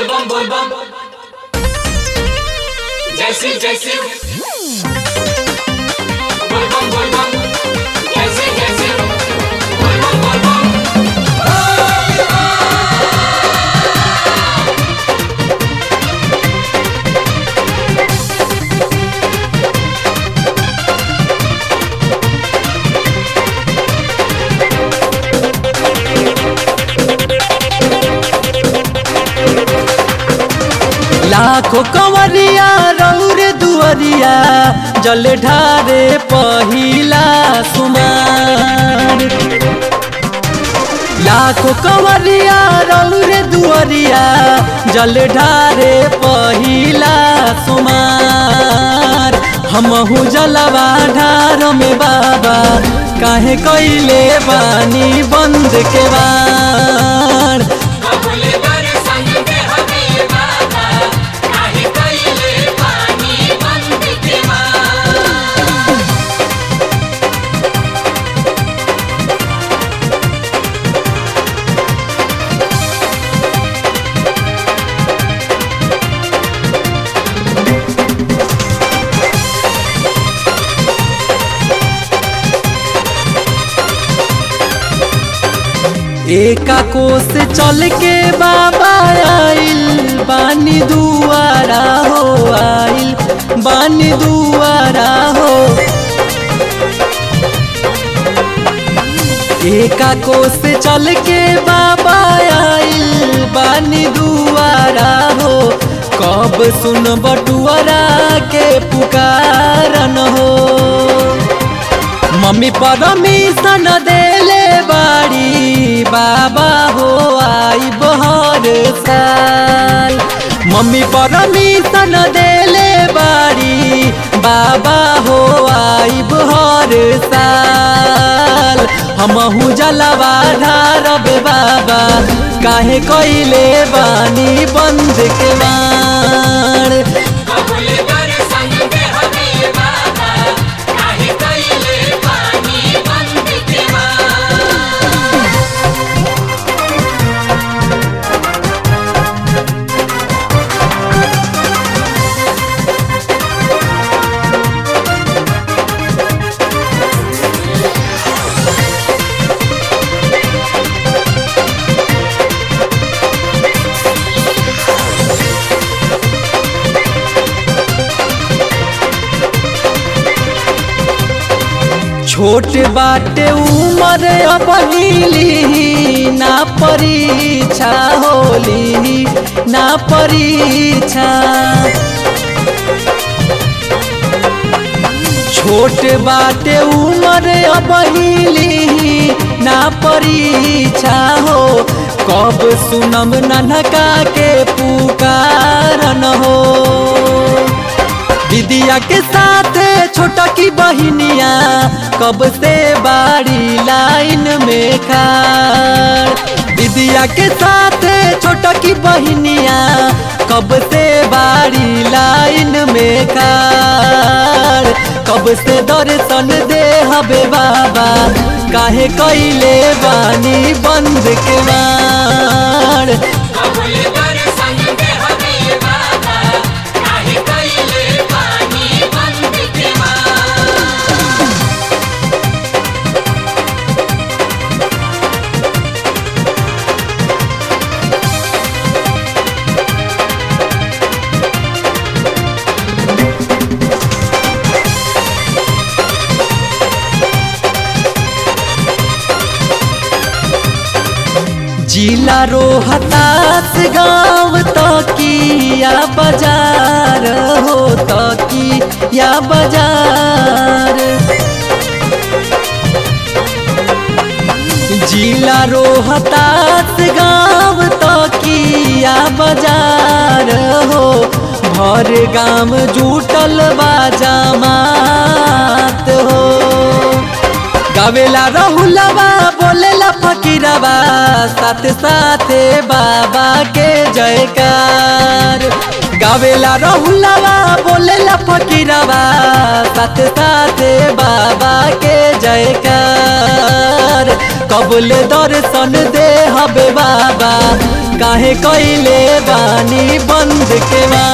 bum bum bum. जैसे जैसे बोल बम बोल बम जैसे जैसे बोल बम बोल बम लाखो कंवरिया रौर दुअरिया जल ढारे पहिला सुमार लाखो कंवरिया रौर दुअरिया जल ढारे पहिला सुमार हमहू जलवा ढार में बाबा काहे कैले बानी बंद के बार कबूल कर संग दे हमें बाबा काहे कइले पानी बंद के मार एका कोस चल के बाबा आइल बानी दुआरा हो आइल बानी दुआरा हो एका कोस चल के बाबा आइल बानी दुआरा हो कब सुन बटुआरा के पुकारन हो मम्मी परमिशन देले बाड़ी बाबा हो आई बहर साल मम्मी परमिशन देले बाड़ी बाबा हो आई बहर साल हमहू जलवा ढारब बाबा काहे कैले बानी बंद के मार कबूल कर संग दे हमें बाबा काहे कइले पानी बंद के मार छोट बाटे उमर अबहिली ना परीक्षा होली ना परीक्षा छोट बाटे उमर अबहिली ना परीक्षा हो कब सुनम ननका के पुकारन हो दीदिया के साथ छोटा की बहिनिया कब से बाड़ी लाइन में खाड़ दीदिया के साथ छोटा की बहिनिया कब से बाड़ी लाइन में खाड़ कब से दर्शन दे हबे बाबा काहे कैले बानी बंद के मार कबूल कर संग दे हमें बाबा काहे कइले पानी बंद के मार जिला रोहतास गाँव तकिया बाजार हो तकिया बाजार जिला रोहतास गाँव तकिया बाजार हो भर गाम जुटल बा जमात हो गावेला रहुलवा बोलेला फकीरवा साथ साथे बाबा के जयकार गा गावेला रहुलवा बोलेला फकीरवा साथ साथ बाबा के जयकार कबूल दर्शन दे हबे बाबा काहे कइले बानी बंद के मार